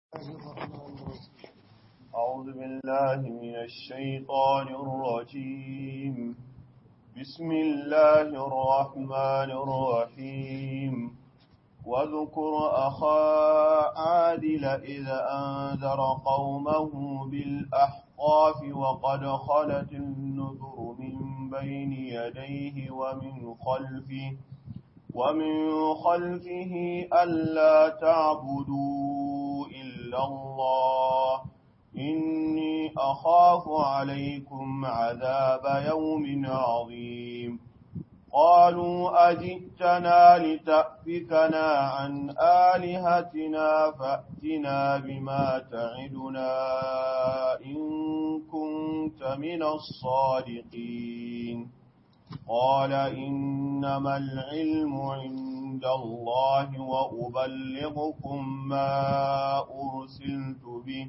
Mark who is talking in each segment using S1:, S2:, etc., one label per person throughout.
S1: أعوذ بالله من الشيطان الرجيم بسم الله الرحمن الرحيم واذكر أخا عادل إذا أنذر قومه بالأحقاف وقد خلت النذر من بين يديه ومن خلفه ومن خلفه ألا تعبدوا إلا الله إني أخاف عليكم عذاب يوم عظيم قالوا أجئتنا لتأفكنا عن آلهتنا فأتنا بما تعدنا إن كنت من الصادقين قال إنما العلم عند الله وأبلغكم ما أرسلت به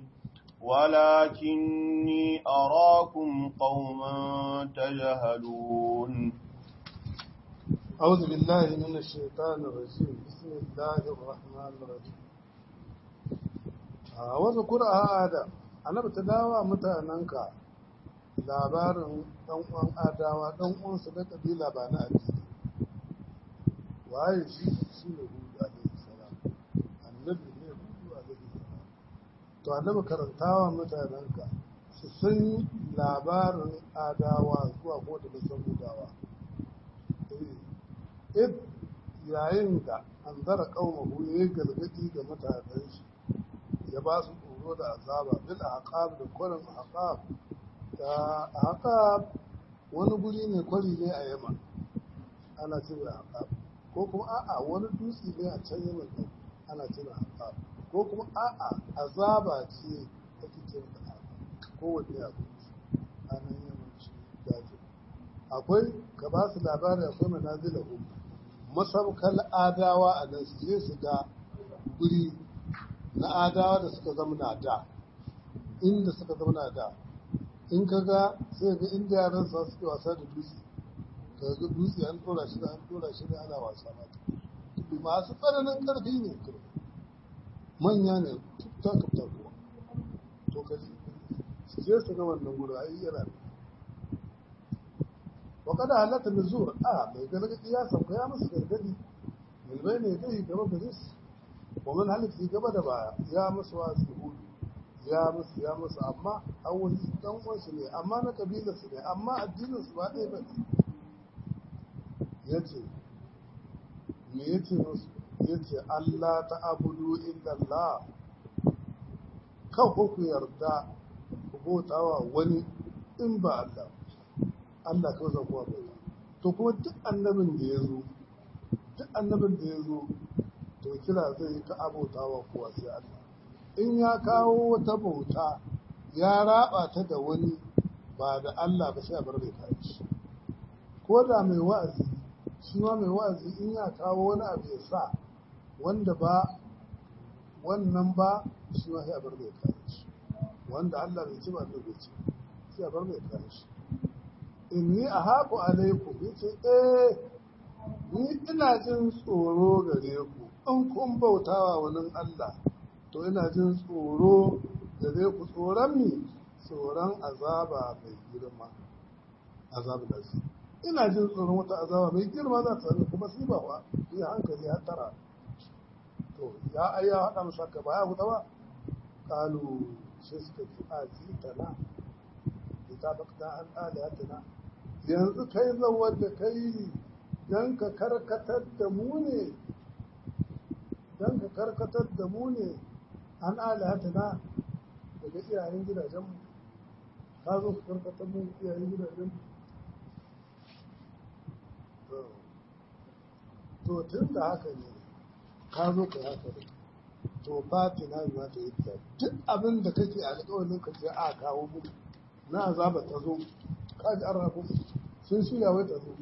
S1: ولكني أراكم قوما تجهلون
S2: أعوذ بالله من الشيطان الرجيم بسم الله الرحمن الرحيم واذكر آدم أنا بتداوى متاننka labarin ɗan uwan adawa ɗan uwansa da kabila ba na addini waye shi shi ne hudu alaihi salam annabi ne hudu alaihi salam to annabi karantawa mutanenka su san labarin adawa zuwa ko da san hudawa id yayin da an zara kaumahu ya yi gargaɗi ga mutanen shi ya ba su tsoro da azaba bil aqab da kwarin aqab da aqab wani guri ne kwari ne a yamma ana cewa aqab ko kuma a'a wani dutse ne a can yamma din ana cewa aqab ko kuma a'a azaba ce ake cewa da aqab ko wanne abu a nan yamma shi daji akwai ka ba su labari akwai manazilahu masaukar adawa a nan su je su ga guri na adawa da suka zama na da inda suka zama na da in ka ga sai ga inda yaran sa suke wasa da dutse ka ga dutse an tora shi da an tora shi da ana wasa mata masu tsananin karfi ne manya ne ta kafta kuwa to ka su je su ga wannan guri ai yana da وقد هلت النزور اه mai gargadi ya sauka ya musu gargadi milbai ne dai gaba gare su ومن هلت في gaba da baya ya musu wasu hudu ya musu ya musu amma awali dan uwansu ne amma na kabilar su ne amma addinin su ba ɗaya ba ne yace me yace musu yace Allah ta abudu illa Allah kan ku yarda ku bautawa wani in ba Allah Allah kawai zan kowa bauta to kuma duk annabin da ya zo duk annabin da ya zo to kira zai yi ka abota wa kowa sai Allah in ya kawo wata bauta ya raba ta da wani ba da Allah ba sai a bar mai kayan shi ko da mai wa'azi shi ma mai wa'azi in ya kawo wani abu ya sa wanda ba wannan ba shi ma sai a bar mai kayan shi wanda Allah bai ci ba Allah bai ci sai a bar mai kayan shi inni a haku alaikum yace eh ni ina jin tsoro gare ku in kun bautawa wani Allah to ina jin tsoro gare ku tsoron mi tsoron azaba mai girma azab da su ina jin tsoron wata azaba mai girma za ta sami kuma sai ba wa yi hankali har tara to ya ayya haɗa musu haka ba ya huta ba kalu sai suka ji a jitana ita bakta an alihatina yanzu kai zawar da kai don ka karkatar da mu ne don ka karkatar da mu ne an alihatina daga iyayen gidajenmu ka zo ka karkatar mu iyayen gidajenmu to tun da haka ne ka zo ka haka ne to fatina ma ta yi duk abin da kake alƙawarin ka ce a kawo mu na azaba ta zo kaji an rafu sun shirya wai ta zo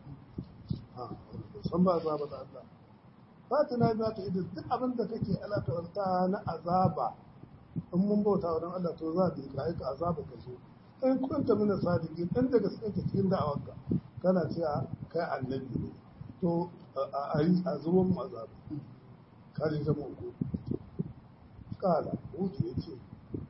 S2: san ba azaba da Allah fatina za ta idan duk abin da kake alaƙarta na azaba in mun bauta wa don Allah to za ta yi ka aika azaba ka zo in kunta mina sadiki in daga cikin cikin da'awarka kana cewa kai annabi ne to a yi a zuwan mu azaba kaji zama ko kala hutu ya ce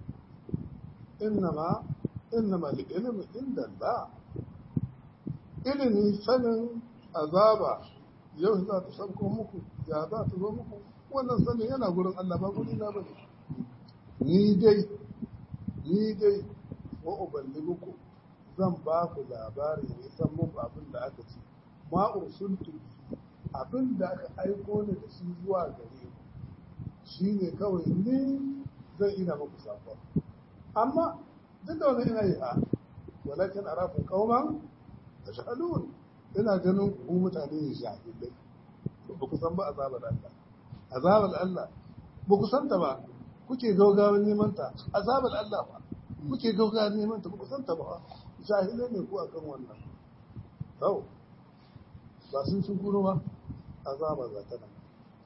S2: innama innama ilmi inda Allah ilimi sanin azaba yau za ta sauko muku ya za ta zo muku wannan sanin yana gurin Allah ba guri na bane ni dai ni dai wa uballighukum zan ba ku labari ne san muku abin da aka ce ma ursultu abin da aka aiko ni da shi zuwa gare ku shine kawai ni zan ina muku sakon amma duk da wani ina yi ha walakin arafu qauman tashhadun ina ganin ku mutane ne shahidai ba ku san ba azabar Allah azabar Allah ba ku san ta ba kuke gaugawan neman ta azabar Allah ba kuke gaugawan neman ta ba ku san ta ba shahidai ne ku akan wannan to ba sun sun kuro ba azaba za ta nan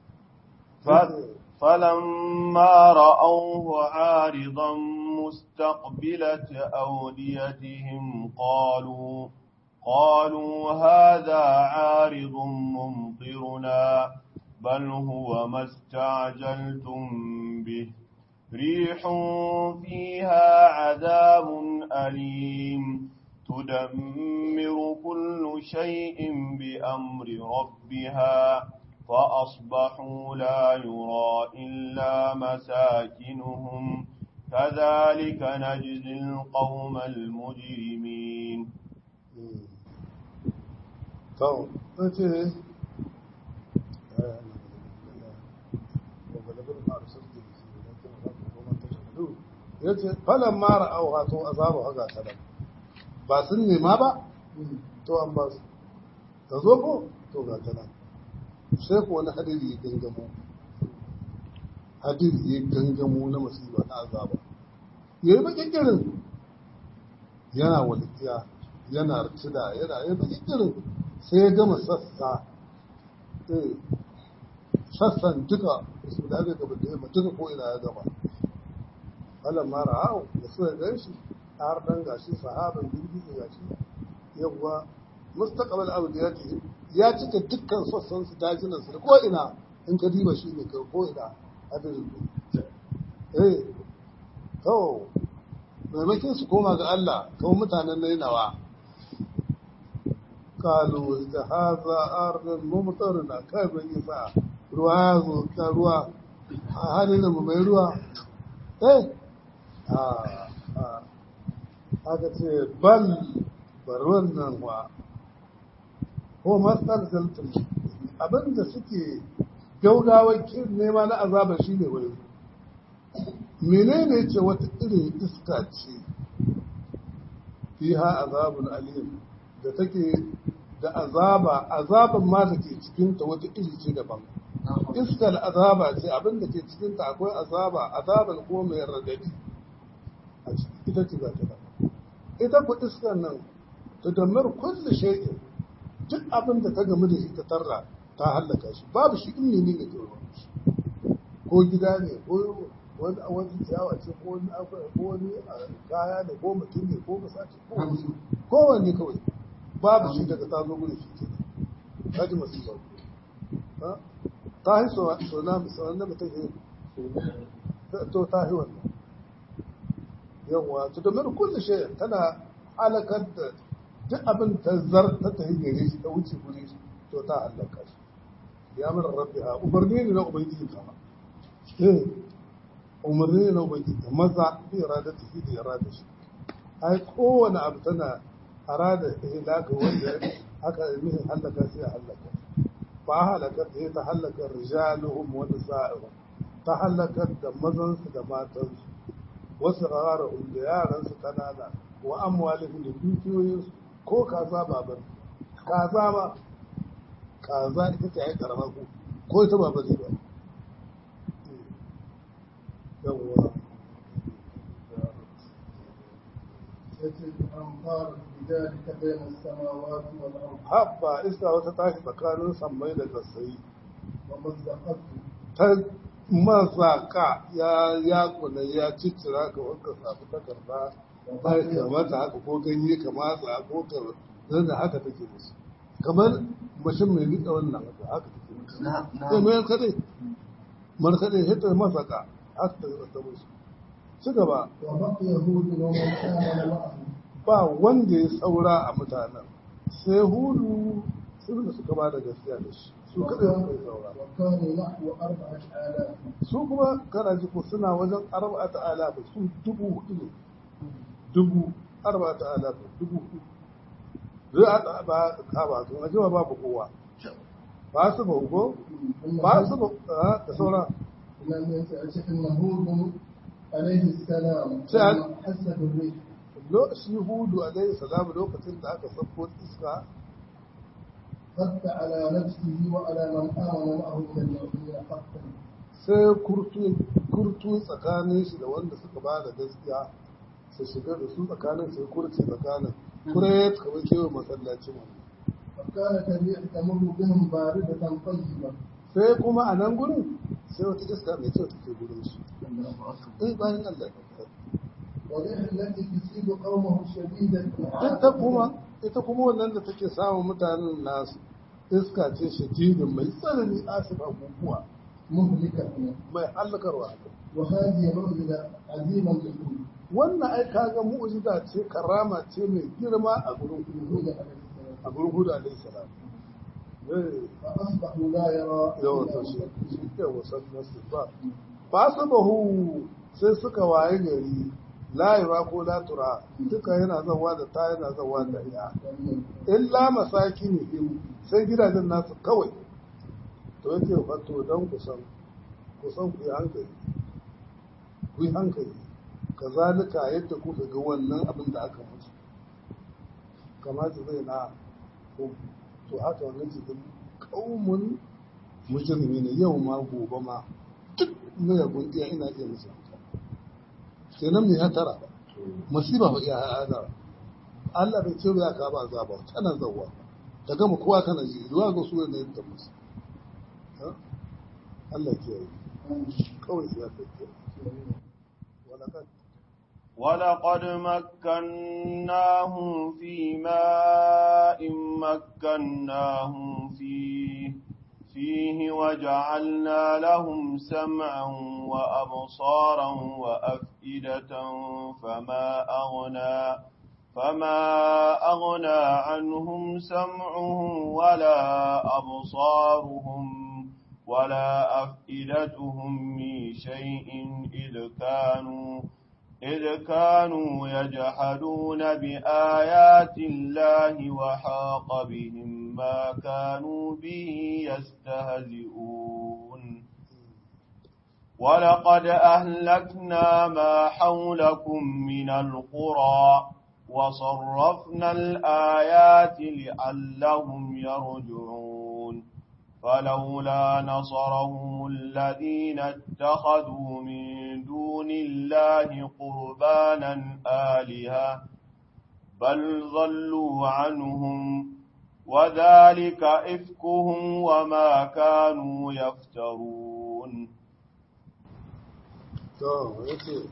S1: فلما رأوه عارضا مستقبلة أوديتهم قالوا قالوا هذا عارض ممطرنا بل هو ما استعجلتم به ريح فيها عذاب أليم تدمر كل شيء بأمر ربها فأصبحوا لا يرى إلا مساكنهم كذلك نجزي القوم المجرمين
S2: to ce ya ce falon mara auha to azabu haga ta nan ba sun nema ba to an ba su ta zo ko to ga ta nan sai ko wani hadiri ya gangamo hadiri ya gangamo na masifa na azaba ya yi bakin irin yana walikiya yana rtida yana yi bakin irin sai ya gama sassa sassan duka su da aka gaba da yamma duka ko ina ya gama falon mara hau da suka gan shi har dan gashi sahaban girgiza gashi yawwa mustaqbal awdiyati ya cika dukkan sassan su dajinan su ko ina in ka diba shi ne ka ko ina adadin eh to maimakon su koma ga Allah kawai mutanen nainawa kalu da haza arnin mumtarna kai ban yi sa ruwa ya zo ka ruwa a halin mu mai ruwa eh a a aka ce bal bar wannan wa ko matsar zaltun abinda suke gaugawar nema na azaba shi ne wani menene ce wata irin iska ce fiha azabun alim da take da azaba azaban ma da ke cikinta wata iri ce daban iskar azaba ce abin da ke cikinta akwai azaba azaban ko mai radadi a ciki ita ce za ta daban ita ku iskar nan ta damar kulle shay'in duk abin da ta gamu da shi ta tarra ta hallaka shi babu shi in ne ne ko gida ne ko wani wani ciyawa ce ko wani ko wani kaya ne ko mutum ne ko masaci ko wani kowanne kawai babu shi daga ta zo gudu shi ke ta ji masu ba ta yi so na misalin da mutum ke to ta yi wannan yawwa to da mara kulle shi tana halakar da duk abin ta zar ta tafi gare shi ta wuce gure shi to ta halaka shi ya mara rabbi ha umarni ne na ubangiji kama eh umarni ne na ubangiji maza bi irada ta fi da irada shi ai kowane abu tana arada ihlaka wanda aka yi halaka sai ya halaka ba halakar da ta halakar rijaluhum wa nisa'uhum ta halakar da mazansu da matansu wasu rarahum da yaransu kanana wa amwalihim da dukiyoyinsu ko kaza baban kaza ma kaza ita ce ai karama ko ko ita ba bane ba yawwa
S3: بذلك بين السماوات والأرض
S2: habba iska wata tashi tsakanin sammai da kasai
S3: ومزقته
S2: ta mazaka ya ya kula ya ciccira ka wanka safi takarda ta yi kamata haka ko ganye ka matsa ko ka zan da haka take musu kamar mashin mai rika wannan haka haka take musu sai mai kaɗai markaɗe hita masaka aka ta musu ci gaba
S3: وبقي هود ومن آمن معه
S2: ba wanda ya saura a mutanen sai hudu sun da suka ba da gaskiya da shi su kaɗai suka yi saura
S3: وكانوا نحو أربعة آلاف
S2: su kuma kana ji ko suna wajen arba'ata alafa su dubu hudu ne dubu arba'ata alafa dubu hudu zai a ba ka ba su na jima babu kowa ba su ba ko ba su ba ah, da saura
S3: لم يتأتي أن هود عليه السلام
S2: سأل.
S3: لما حس بالريح
S2: lo shi hudu alaihi salam lokacin da aka sauko iska
S3: خف على نفسه وعلى من آمن معه من المؤمنين حقا
S2: sai kurtu kurtu tsakanin shi da wanda suka ba da gaskiya su shiga da su tsakanin sai kurce tsakanin kure kamar kewa masallacin wani
S3: وكانت الريح تمر بهم باردة طيبة
S2: sai kuma a nan gurin sai wata iska mai kyau take gurin su eh bayan Allah
S3: والريح التي تصيب قومه شديدة
S2: ita kuma ita kuma wannan da take samun mutanen nasu iska ce shadidin mai tsanani asif abubuwa
S3: مهلكة
S2: mai hallakarwa
S3: وهذه معجزة عظيمة للهود
S2: wannan ai kaga mu'jiza ce karama ce mai girma a gurin
S3: هود
S2: hudu
S3: عليه السلام
S2: a gurin hudu alaihi salam eh
S3: فأصبحوا لا يرى
S2: yawan
S3: إلا
S2: tashi
S3: أنفسهم.
S2: yawan nasu ba ba su bahu sai suka waye gari la yura ko la tura duka yana zawa da ta yana zawa da ya illa masakinihim sai gidajen nasu kawai to yake fato don kusan kusan ku yi hankali ku yi hankali kazalika yadda kuka ga wannan abin da aka musu kamata zai na ku to haka wannan cikin kaumun mujrimi ne yau ma gobe ma duk mayagun iya ina iya musu sai nan mai hatara masiba ba iya hada Allah bai ce ya ka ba azaba tana zawwa ta gama kowa kana ji zuwa ga su ne da musu Ha? Allah ke yi kawai ya kai wala kan
S1: ولقد مكناهم في ماء مكناهم فيه فيه وجعلنا لهم سمعا وأبصارا وأفئدة فما أغنى فما أغنى عنهم سمعهم ولا أبصارهم ولا أفئدتهم من شيء إذ كانوا إذ كانوا يجحدون بآيات الله وحاق بهم ما كانوا به يستهزئون ولقد أهلكنا ما حولكم من القرى وصرفنا الآيات لعلهم يرجعون فلولا نصرهم الذين اتخذوا من دون الله قربانا آلهة بل ضلوا عنهم وذلك إفكهم وما كانوا يفترون
S2: to yace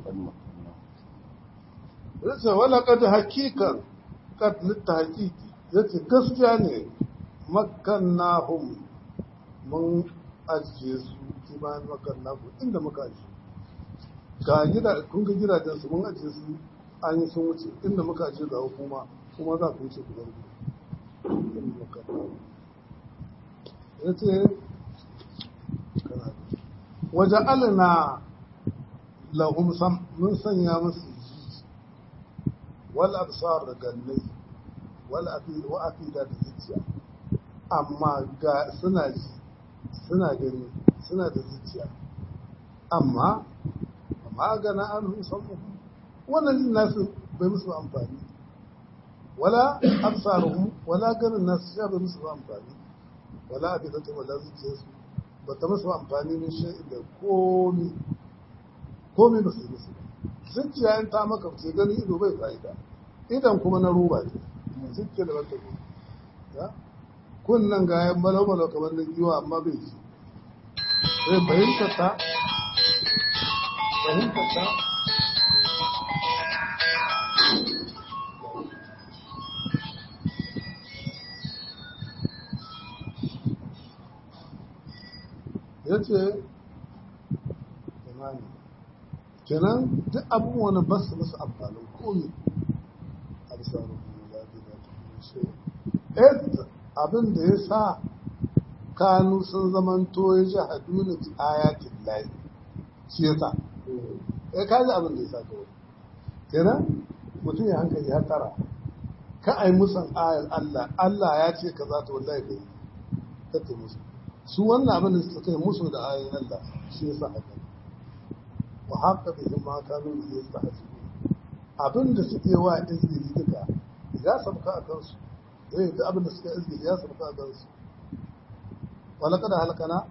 S2: yace wala kad hakikan kad litta hakiki yace gaskiya ne makkannahum mun ajiye su kiman makannahum inda muka ajiye ga gida kun ga gidajen su mun ajiye su an yi sun wuce inda muka ajiye ga hukuma kuma za ku wuce ku bar mu yace kana waje alina lahum sam mun sanya musu ji wal absar da gannai wal afida wa afida da zuciya amma ga suna ji suna gani suna da zuciya amma amma gana an musamman wannan jin nasu bai musu amfani wala absaruhum wala ganin nasu ya bai musu amfani wala afidatu wala zuciyarsu ba ta musu amfani min shay'in da komi komi ba su yi musu zuciya in ta maka ce gani ido bai fa'ida idan kuma na roba ce zuciya da wata ko ya kunnan ga yan balau-balau kamar na giwa amma bai ji sai fahimtar ta fahimtar ta ya ce imani kenan duk abubuwan ba su musu amfanin komi a bisa rukun zaɓi da shi abin da ya sa kanu sun zamanto ya ji haduna bi ayatin layi shi ya sa ya kaji abin da ya sa kawai kenan mutum ya hankali ya tara ka ai musan ayar Allah Allah ya ce ka za ta wallahi bai kake musu su wannan abin da suka yi musu da ayoyin Allah shi ya sa haka wa haka da yin ma kanu da ya sa abin da suke wa izgiri duka ya sabka a kansu eh duk abin da suka izgiri ya sabka a kansu ولقد هلكنا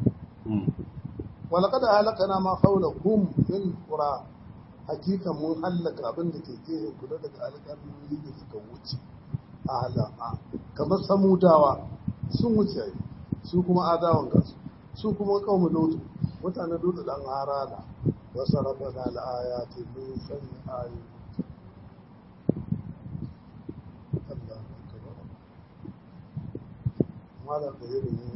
S2: ولقد هلكنا ما حولكم من قرى حقيقة mun hallaka abin da ke gehen kula daga alƙalmomi da suka wuce a halama kamar samudawa sun wuce su kuma adawan kansu su kuma kawai lotu mutane lotu dan harana wasu rafa da al'ayati min sanya ayoyi Allah akbar malam da yake ne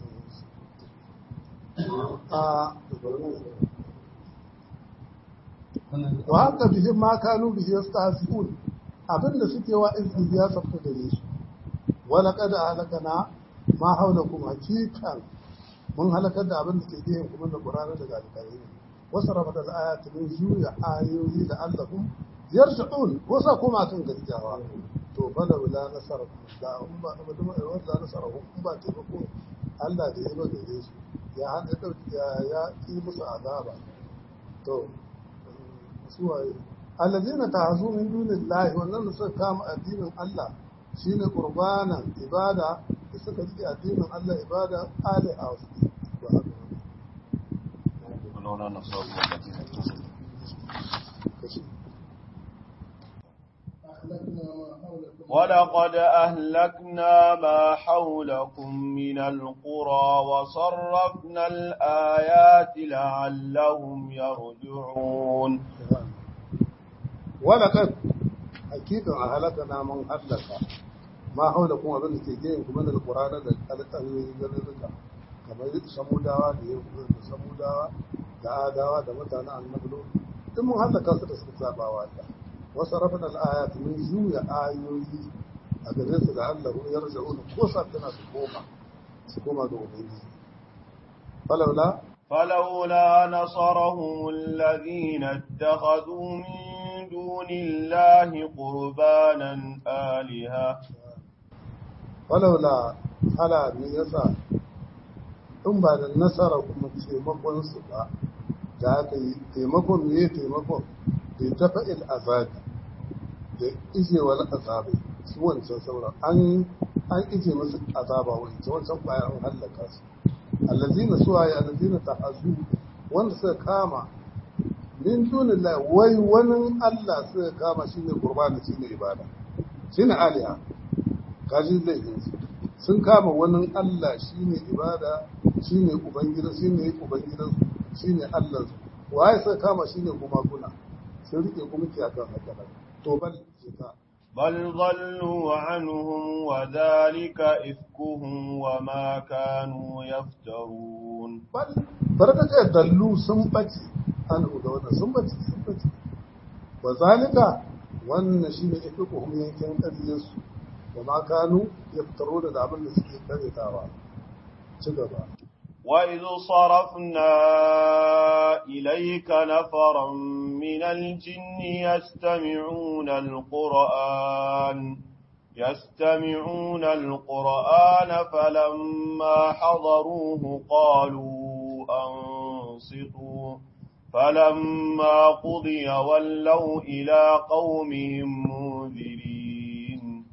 S2: wa haka bihin ma kanu bihi yastahzi'un abinda suke wa izini ya sabta gare su wala qad halakana ma haulakum hakikan mun halakar da abin da ke gehen kuma da qur'ani daga alƙalai ne wasu rafa da ayati min juya ayoyi da allahum yarji'un wasa kuma kan gaskiyawa to bala wala nasara da um ba da ma wanda nasara hum ba ta ko Allah da ya ba gare su ya hada dauki ya ya yi musu azaba to su waye allazina ta'azu min dunillahi wannan da suka kama addinin Allah shine qurbanan ibada da suka ji addinin Allah ibada ali a wasu ba haka
S1: ولولا نصر الذين ولقد أهلكنا ما حولكم من القرى وصرفنا الآيات لعلهم يرجعون
S2: ولقد حقيقة أهلكنا من أهلك ما حولكم أبن كيجين من القرآن الألقاني جلدك kamar samudawa da ya da samudawa da adawa da mutanen annablo duk mun hallaka su da suka saba wa Allah wasu rafin al'ayat mun juya ayoyi a gare su da Allah ya raja'un ko sa tana su koma su koma ga ubangiji falawla
S1: فلولا نصرهم الذين اتخذوا من دون الله قربانا آلهة
S2: falawla ala me yasa in ba da nasara kuma taimakon su ba da aka yi taimakon me taimakon da ta fa'il azabi da ijewar azabi su wancan sauran an an ije musu azaba wancan wancan bayan an hallaka su allazina suwaye allazina ta'azu wanda suka kama min dunillahi wai wani Allah suka kama shine qurbani shine ibada shine aliha kaji zai yi sun kama wani Allah shine ibada shine ubangida shine ubangidan shine Allah waye suka kama shine kuma kuna sun rike kuma ki akan haka to bal jika
S1: بل ضلوا عنهم وذلك إفكهم وما كانوا يفترون
S2: bal barkata dallu sun bace an da wannan sun bace sun bace wa zalika wannan shine ifkuhum yankin kadiyarsu wa ma kanu yaftaro da abin da suke karetawa ci gaba
S1: وإذ صرفنا إليك نفرا من الجن يستمعون القرآن يستمعون القرآن فلما حضروه قالوا أنصتوا فلما قضي ولوا إلى قومهم منذرين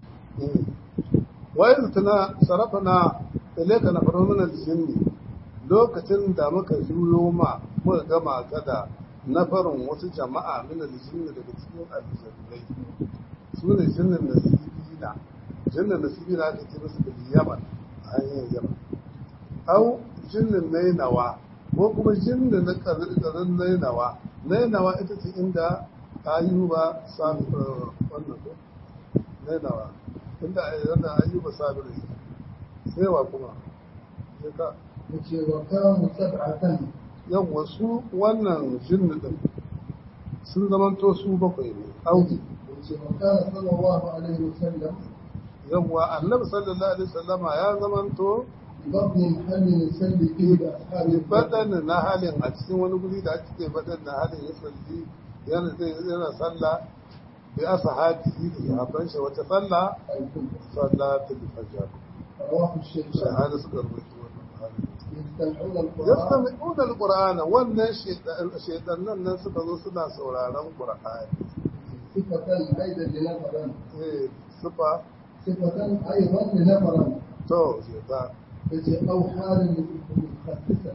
S2: wa'in tana sarafana ilaika na faru min aljinni lokacin da muka juyo ma muka gama ka da nafarin wasu jama'a min aljinni daga cikin aljannai su ne jinnin nasibina jinnin nasibina aka ce musu da yaman a hanyar yaman au jinnin nainawa ko kuma jinnin na ƙarin nainawa nainawa ita ce inda ayuba sami wannan ko nainawa inda yana ayyuba sabiri sai wa kuma sai ka
S3: yace wa kanu sab'atan
S2: yan wasu wannan jinni din sun zamanto su bakwai ne audi
S3: وكان صلى الله عليه وسلم
S2: yawwa annabi sallallahu alaihi wasallama ya zamanto
S3: ببطن محل يسلي فيه بأصحابه
S2: baɗan na halin a cikin wani guri da ake ce baɗan na halin ya salli yana zai yana sallah bi ashabihi da sahabban shi wata sallah
S3: الكبرى
S2: salatul fajr
S3: رواه الشيخان
S2: shahada suka rubuta wannan halin
S3: يستمعون القرآن
S2: yastami'una alqur'ana wannan shaytanan nan suka zo suna sauraron qur'ani
S3: صفة أيضا لنفرا
S2: eh sufa
S3: صفة أيضا لنفرا
S2: to shaytan
S3: التي أو حال مخصصة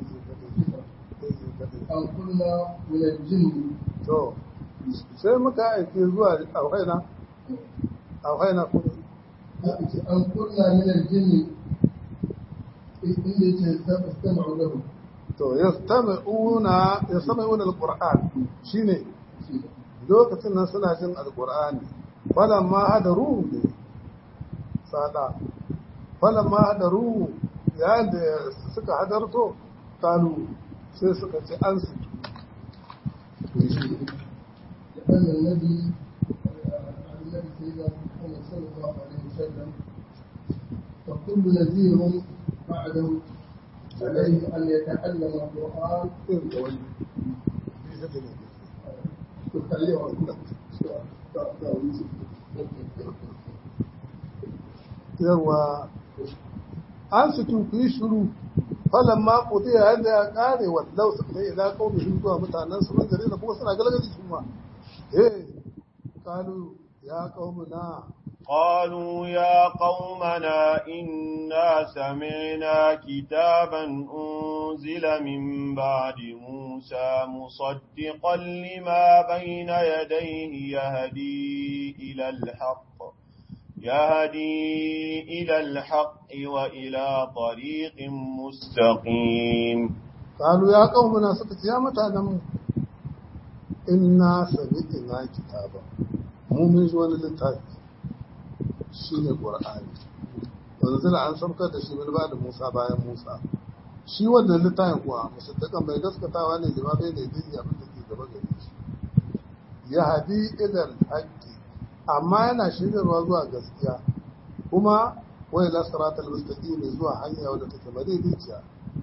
S3: أن كنا من الجن
S2: to sai muka aike zuwa auhaina auhaina kuma
S3: التي أن كنا من الجن اللي استمعوا له
S2: to yastami'una yastami'una alquran shine lokacin nan suna jin alqur'ani falamma hadaru ne sada falamma hadaru yayin da suka hadarto kalu sai suka ce an su
S3: لأن النبي النبي سيدنا محمد صلى الله عليه وسلم فكل نذير بعده عليه أن يتعلم القرآن
S2: yawa an su ku yi shiru falan ma kuɗi yayin da ya ƙare wallau su kai ila kawai shi zuwa mutanen su man gari da kuma suna galgaji su ma eh kalu ya qaumuna
S1: قالوا يا قومنا إنا سمعنا كتابا أنزل من بعد موسى مصدقا لما بين يديه يهدي إلى الحق يهدي إلى الحق وإلى طريق مستقيم
S2: قالوا يا قومنا suka ce ya mutanen mu inna sami'na kitaba mu mun ji wani littafi shine qur'ani wanzu an saukar da shi wani ba da Musa bayan Musa shi wannan littafin kuwa musaddakan mai gaskatawa ne lima bai ne dai abin da ke gaba gare shi ya hadi idan haqqi amma yana shigarwa zuwa gaskiya kuma wai la siratal mustaqim zuwa hanya wadda take madaidaiciya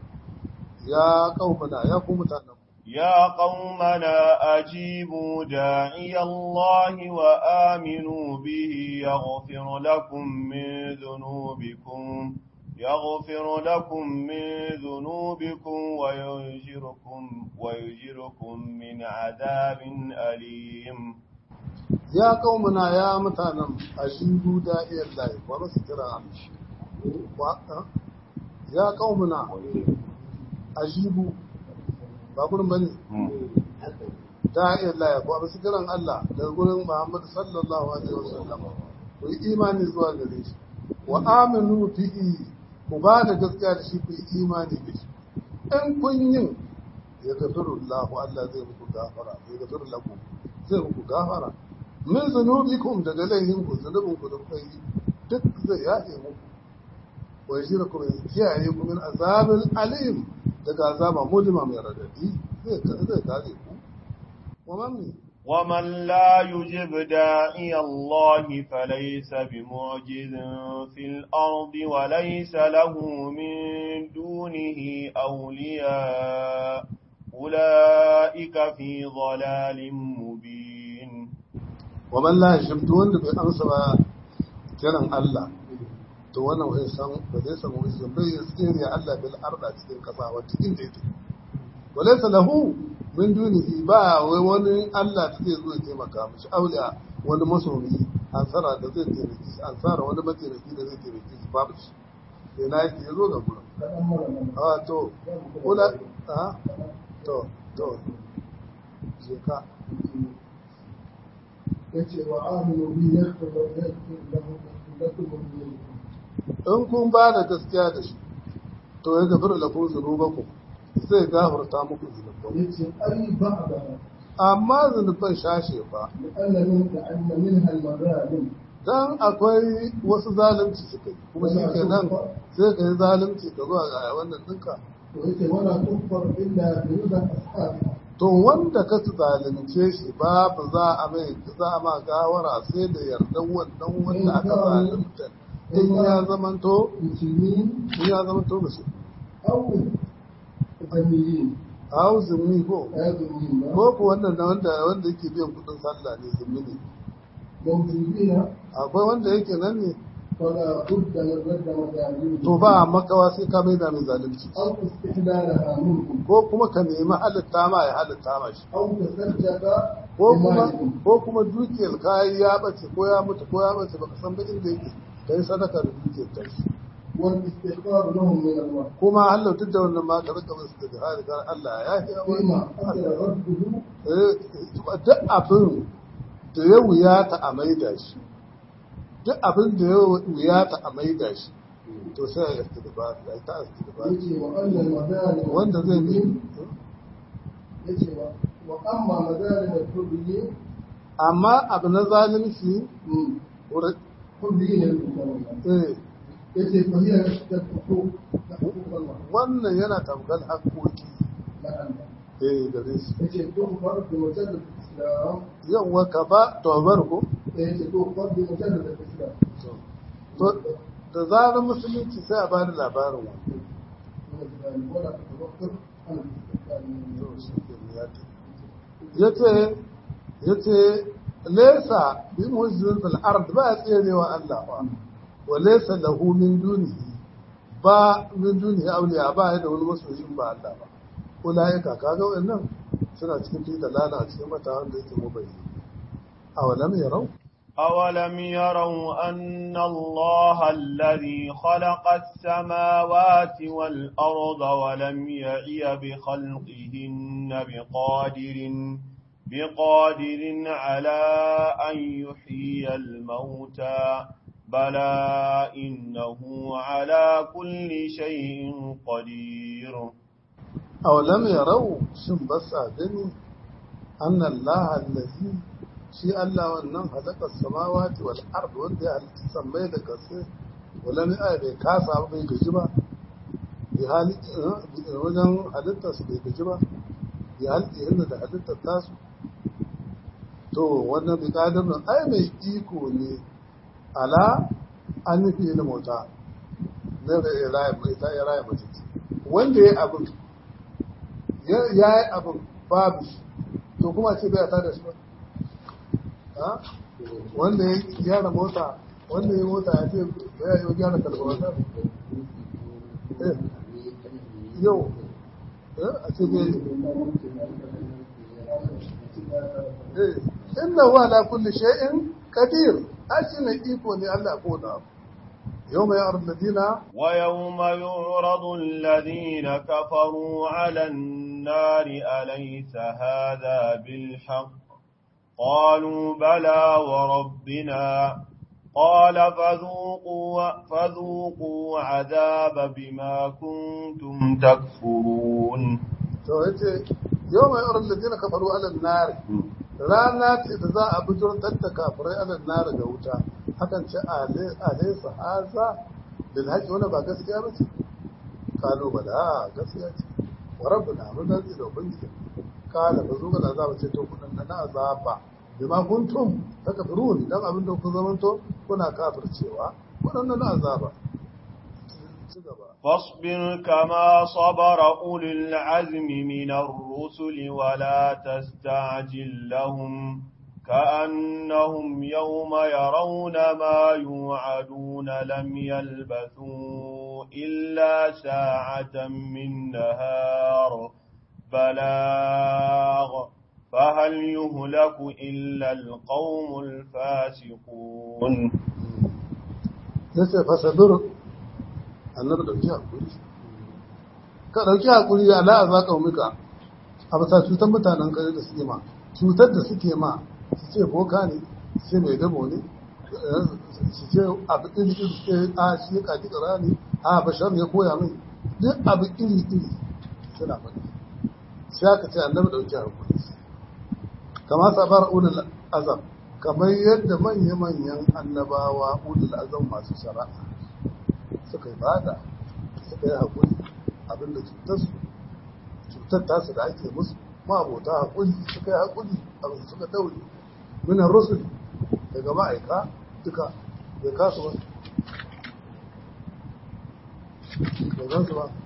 S2: ya qaumana ya ku mutanen
S1: يا قومنا أجيبوا داعي الله وآمنوا به يغفر لكم من ذنوبكم يغفر لكم من ذنوبكم ويجركم ويجركم من عذاب أليم
S2: ya qaumana ya mutanen ajibu da'iyar lahi wa basu kira wa ya qaumana ajibu ba gurin bane da'iyar lahi wa basu kiran Allah daga gurin Muhammad sallallahu alaihi wasallam ku yi imani zuwa gare shi wa aminu fihi ku ba da gaskiya da shi ku yi imani da shi in kun yin ya gafiru Allah Allah zai muku gafara ya gafiru lakum zai muku gafara min zunubikum daga laifin ku zunubin ku da kuka yi duk zai yafe muku wa yajira ku kiyaye ku min azabin alim daga azaba mulima mai radadi zai zai kare ku wa man
S1: ومن لا يجب داعي الله فليس بمعجز في الأرض وليس له من دونه أولياء أولئك في ضلال مبين
S2: wa man la yashimtu wanda bai amsa ba kiran Allah to wannan wai san ba zai samu izin bai ya tsere Allah bil arda cikin kasa wata inda yake walaysa lahu min dunihi ba wai wani Allah da zai zo ya taimaka mishi auliya wani masoyi ansara da zai taimaki shi ansara wani mataimaki da zai taimaki shi babu shi sai na yake zo ga gurin a to kula a to to je ka
S3: yace wa aminu bi yaghfir yaghfir lahum lakum dhunubakum
S2: in kun ba da gaskiya da shi to ya gafir da kun zunubanku zai gafarta muku zunubanku
S3: yace ai ba'da
S2: amma zunuban shashe ba
S3: لأن من لأن منها المغارم
S2: dan akwai wasu zalunci suka yi kuma shi ke nan sai ka yi zalunci ka zuwa ga wannan ɗinka
S3: ويتي ولا تكفر إلا برضا أصحابها
S2: to wanda ka zalunce shi babu za a mai za a ma gawara sai da yardan wannan wanda aka zalunta in ya zamanto
S3: مسلمين
S2: in ya zamanto musu
S3: أو ذميين
S2: hau zummi ko
S3: أو ذميين
S2: ko ko wannan na wanda wanda yake biyan kudin sallah ne zummi ne
S3: موجودين
S2: akwai wanda yake nan ne
S3: فلا بد من رد مدارهم
S2: to ba a makawa sai ka mai da mai zalunci
S3: أو استحلالها منهم
S2: ko kuma ka nemi halitta ma ya halitta ma shi
S3: أو تصدق
S2: ko kuma
S3: بمالهم
S2: ko kuma dukiyar kayan ya bace ko ya mutu ko ya bace baka san ba inda yake kai sadaka da dukiyar ta shi
S3: والاستغفار لهم من الله
S2: kuma Allah duk da wannan ma ka rika musu da jihadi kan Allah ya yi
S3: فيما حصل رده
S2: duk abin da ya wuyata a maida shi duk abin da ya wuyata a maida shi to sai ya istighfar ya ta istighfar
S3: يجي وأن المظالم
S2: wanda zai bi
S3: يجي وأما مظالم الحريين
S2: amma abu na zalunci wurin
S3: حريين المسلمين
S2: eh
S3: يجي فهي الحقوق حقوق الله
S2: wannan yana tamkar haƙoƙi
S3: نعم
S2: eh gare su
S3: يجي تغفر بمجرد الإسلام
S2: yawwa ka ba tobar ko
S3: يجي تغفر بمجرد الإسلام
S2: to da zarar musulunci sai a bani labarin wannan
S3: من الظالم ولا تتوقف عن الاستقلال
S2: ya ce ya ce lesa bi muhzin fil ard ba ya tserewa Allah ba wa lesa lahu min dunihi ba min dunihi awliya ba ya da wani masoyin ba Allah ba ulaika kaga wannan suna cikin fi dalala a cikin mata wanda yake mubayyi awalam yarau
S1: أولم يروا أن الله الذي خلق السماوات والأرض ولم يعي بخلقهن بقادر بقادر على أن يحيي الموتى بلى إنه على كل شيء قدير
S2: awalam yarau shin ba sa gani anna Allah allazi shi Allah wannan halakar samawati wal ard wanda ya halitta sammai da kasai wala ni ai bai kasa ba bai gaji ba bi hali wajen halittar su bai gaji ba bi halitta yadda da halittar tasu to wannan bi kadarin ai mai iko ne ala an nufi da mota na raya mai ta ya raya mace wanda ya abin ya yi abin babu shi to kuma ce bai ta da shi ba ha? wanda ya gyara mota wanda ya mota ya ce ya yi gyara kalbawata eh yau eh a ce bai eh inna huwa ala kulli shay'in qadir ashi ne iko ne Allah ko da yau mai arladina
S1: ويوم يعرض الذين كفروا على النار أليس هذا بالحق قالوا بلى وربنا قال فذوقوا, فذوقوا عذاب بما كنتم تكفرون
S2: to yace yau mai arladina kafaru ala nar rana ce da za a bujurtar da kafirai ala nar ga wuta hakan ce alaysa haza bil haqqi wala ba gaskiya ba ce kalu bala gaskiya ce wa rabbuna mun da da ubangiji kala ba zo ga azaba ce to kudin na azaba bima kuntum takfurun dan abin da ku zamanto kuna kafircewa wadannan azaba ci gaba
S1: فاصبر كما صبر أولي العزم من الرسل ولا تستعجل لهم كأنهم يوم يرون ما يوعدون لم يلبثوا إلا ساعة من نهار بلاغ فهل يهلك إلا القوم الفاسقون
S2: yace fasabir annabi dauki hakuri ka dauki hakuri ya la azaka muka a bisa cutar mutanen kare da suke ma cutar da suke ma su ce boka ne su ce mai dabo ne su ce abu iri iri su ce a shi ya kaji kara ne a bashar ya koya min duk abu iri iri suna faɗi sai aka ce annabi dauki hakuri kama sabar ulul azam kamar yadda manya-manyan annabawa ulul azam masu shari'a suka yi bada suka yi haƙuri abin da cutar su cutar tasu da ake musu ma abota haƙuri suka yi haƙuri abin da suka daure minan rusul daga ma'aika duka bai kasu ba bai gansu ba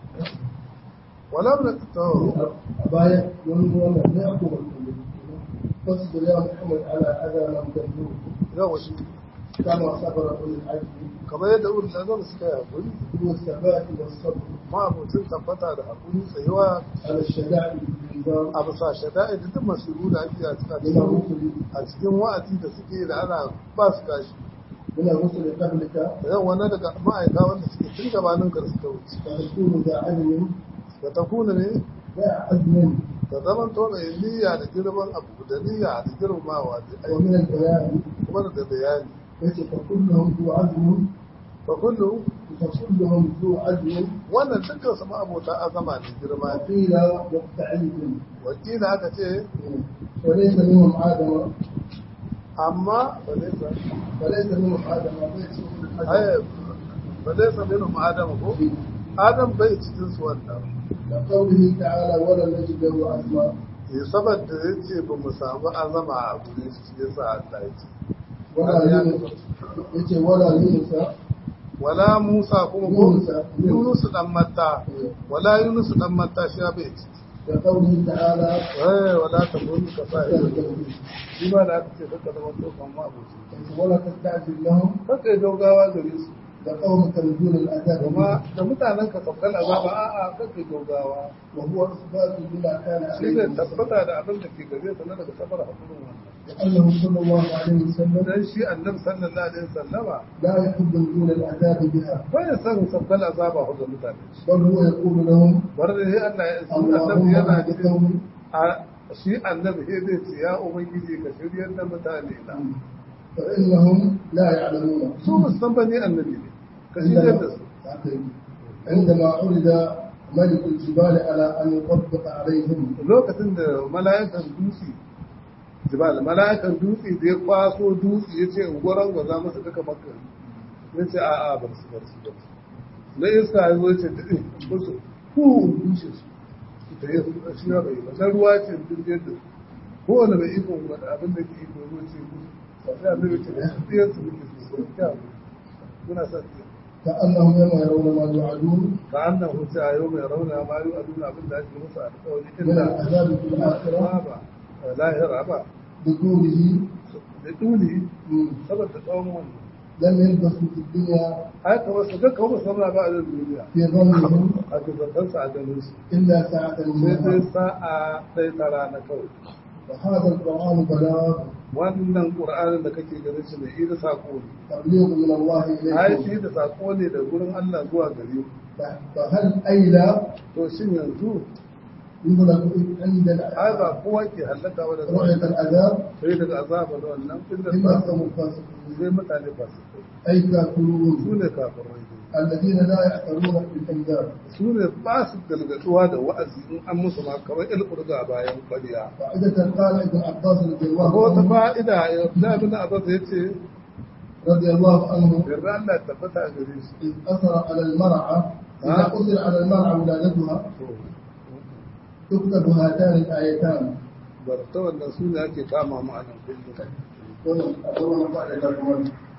S2: wala mun tawo
S3: a baya wani wannan ne aku barkatu fasbir ya muhammad ala adha lam tadru
S2: yawa shi
S3: kama sabara ulul azmi
S2: kamar yadda ulul azam suka yi haƙuri
S3: huwa sabati was sabr
S2: ma abotin tabbata da haƙuri tsayuwa
S3: ala shada'i bil nizam
S2: a bisa shada'i da duk masiru da ake a
S3: min
S2: cikin
S3: ar-rusul
S2: a cikin wa'azi da suke da ana ba su kashi
S3: min ar-rusul qablika
S2: da yau wani daga ma'aika wanda suke tun gabanin ka suka wuce
S3: فتكون ذا عدل
S2: da ta kuna ne
S3: ذا عزم
S2: da zaman to mai niyya da girman abu da niyya da girmamawa da aiki
S3: ومن البيان
S2: kuma da bayani
S3: ليس فكلهم ذو عزم
S2: fa kullu
S3: فكلهم ذو عزم
S2: wannan dukkan su ma'abota azama ne girma ne
S3: وقيل مستعيد
S2: wakila aka ce
S3: وليس منهم آدم
S2: amma ba zai sa
S3: وليس منهم آدم ليس منهم آدم
S2: ai ba zai sa minhum adam ko adam bai cikin su wannan
S3: لقوله تعالى ولم نجد له أسماء
S2: ya saboda ya ce ba mu samu azama a gure shi ya sa Allah ya ce
S3: ولا يونس يتي ولا يونس
S2: wala Musa kuma ko
S3: Yunus.
S2: Yunus dan Matta wala Yunus dan Matta shi bai ci
S3: لقوله تعالى
S2: eh wala ta mun ka sa ido shi ba da aka ce kaka zama to kan ma abuci
S3: ولا تستعجل لهم
S2: kaka yi gaugawa gare su
S3: لقومك نزول العذاب
S2: kuma da mutanen ka saukan azaba a'a kaka yi gaugawa
S3: وهو إثبات بما كان
S2: shi
S3: عليه
S2: ne
S3: الرسول.
S2: tabbata da abin da ke gare su na daga sabar hakurin wannan
S3: لأنه صلى الله عليه وسلم
S2: dan shi annabi sallallahu alaihi wasallama
S3: لا يحب نزول العذاب بها
S2: bai san saukan azaba ga mutane
S3: بل هو يقول لهم
S2: bar da sai Allah ya shi annabi
S3: اللهم
S2: yana
S3: اهد
S2: cikin
S3: قومي
S2: a shi annabi sai zai ce ya ubangiji ka shiryar da mutane na
S3: فإنهم لا يعلمون
S2: su musan bane annabi ne ka shiryar da su
S3: عندما عرض ملك الجبال على أن يطبق عليهم
S2: lokacin da mala'ikan dutse jibal mala'ikan dutse da ya kwaso dutse ya ce gwaron gwaza masa duka makka ya ce a'a bar su bar su bar su na iska ya zo ya ce da ɗin musu ku dushe su da ya shi ya bai ba na ruwa ce duk yadda kowane mai ikon wani abin da ke iko ruwa ce musu sai annabi ce da ɗiyar su muke su su kyau muna sa ɗiyar
S3: كأنهم يوم يرون ما يوعدون
S2: كأنه يوم يرون ما يؤذون أبن ذلك موسى القول
S3: من
S2: إلا
S3: العذاب في الآخرة
S2: الآخرة لا يرعب
S3: بطوله
S2: لطوله
S3: مم.
S2: سبب تقوم
S3: لم يلبثوا في الدنيا
S2: هذا هو صدق هم صنع بعد الدنيا
S3: في ظنهم
S2: هذا تنسى عدنوس
S3: إلا ساعة
S2: sai
S3: منها
S2: sa'a ɗaya ta rana kawai
S3: وهذا القرآن بلاغ
S2: wannan ƙur'anin da kake ganin shi mai ida saƙo ne
S3: تبليغ من الله
S2: ai
S3: إليكم
S2: shi da saƙo ne da gurin Allah zuwa gare ku
S3: فهل أيلا
S2: to shin yanzu
S3: يغلق عند
S2: ai ba kowa ke hallaka wa da
S3: رؤية العذاب
S2: sai daga azaba da wannan inda
S3: إلا
S2: ba
S3: قوم الفاسقين
S2: sai mutane ba su kai
S3: أي كافرون
S2: su ne kafirai
S3: الذين لا يعترون بالأنذار
S2: su ne ba su galgatuwa da wa'azi in an musu ma kamar ilkurga bayan kwariya
S3: فائدة قال ابن عباس رضي
S2: ko
S3: الله
S2: ta
S3: عنه
S2: fa'ida ya fi abin abbas ya ce
S3: رضي الله عنه
S2: yarda Allah ya tabbata a gare shi
S3: إذ أثر على المرأة إذا
S2: ها؟
S3: أثر على المرأة ولادتها تكتب هاتان الآيتان
S2: bar ta wannan su ne ake kama mu a nan kullum
S3: wannan abubuwan ba da